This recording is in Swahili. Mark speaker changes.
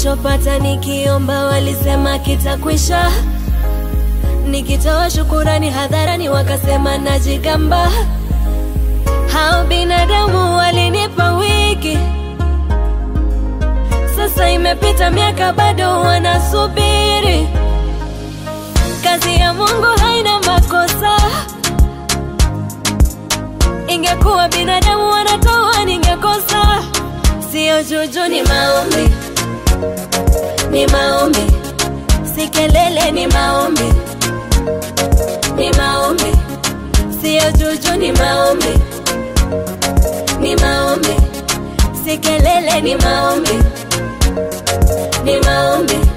Speaker 1: nilichopata nikiomba walisema kitakwisha, nikitoa shukurani hadharani wakasema najigamba. Hao binadamu walinipa wiki, sasa imepita miaka bado wanasubiri. Kazi ya Mungu haina makosa. Ingekuwa binadamu wanatoa, ningekosa. Sio juju, ni maombi, ni maombi, si kelele, ni maombi, ni maombi, sio juju, ni maombi, ni maombi, si kelele, ni maombi, ni maombi